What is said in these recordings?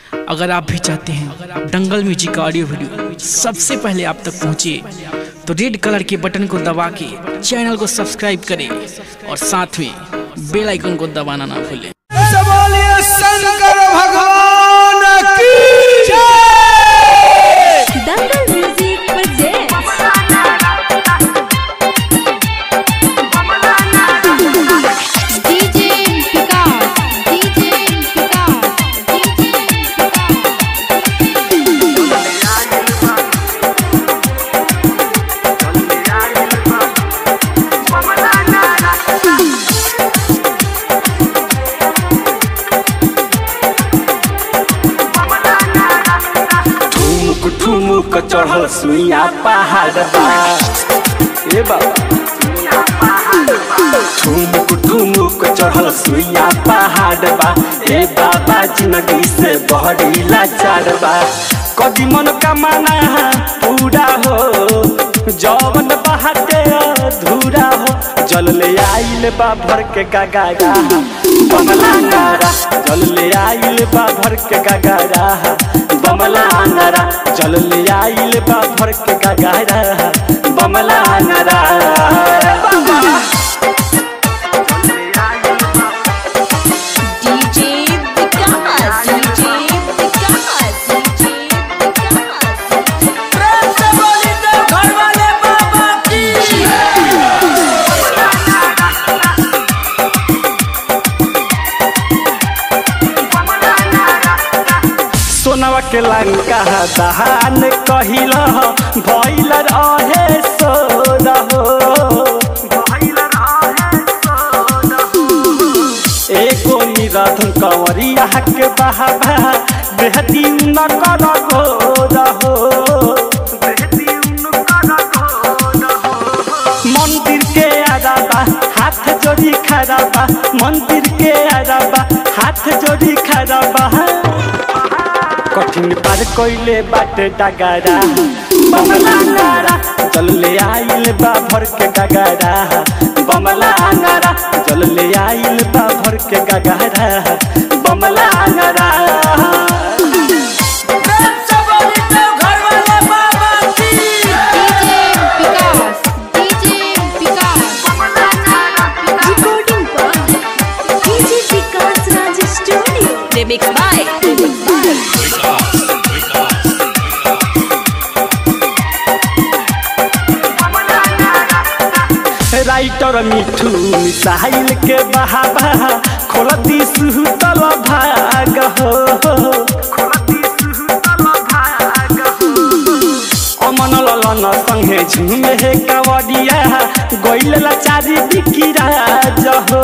अगर आप भी चाहते हैं दंगल म्यूजिक का ऑडियो वीडियो सबसे पहले आप तक पहुंचे तो रेड कलर के बटन को दबा के चैनल को सब्सक्राइब करें और साथ में बेल आइकन को दबाना ना भूलें बोलिए शंकर भगवान की Dangal music presents DJ Vikas, DJ Vikas, DJ Vikas. ठुमुक ठुमुक चढ़ल सुइया पहाड़ बा ए बाबा ठुमुक ठुमुक चढ़ल सुइया पहाड़ बा ए बाबा जिंदगी से बहरी लाचार बा कदी मन कमाना पूरा हो जवन बहाते अधूरा हो जल ले आइल बा भर के गगारा बमला नारा जल ले आइल बा भर के गगारा बमला नारा जल ले आइल बा भर के गगारा बमला नारा DJ Vikas, DJ Vikas, DJ Vikas. सोनवा के लंका दहान कहिल भैल रहे सोर हो एगो निरधन कंवरिया के बहावा बेहती न कर गोर हो मंदिर के अलावा हाथ जोड़ी खराबा मंदिर के अलावा हाथ जोड़ी खराबा कठिन पार कोइले बाटे डगारा बमला नारा चल ले आइल बा भर के गगारा बमला नारा चल ले आइल बा भर के गगारा बमला नारा DJ Vikas, DJ Vikas. Recording for DJ Vikas Raj Studio. Remix by Remix by writer Mithu missile के बहावा खोलती सुतल भाग हो अमन ललन संगे झुमे हे कावडिया गइल लाचारी बिकिरा जहो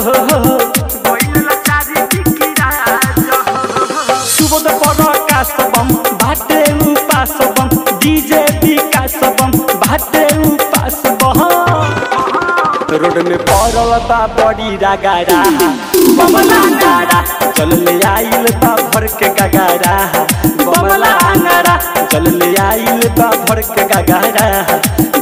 सुबोध पर कासबम बाटे उपासबम डीजे विकासबम बाटे उपासबम रोड में पड़ल बा बड़ी रगारा बमला नारा चल ले आइल बा भर के गगारा बमला नारा चल ले आइल बा भर के गगारा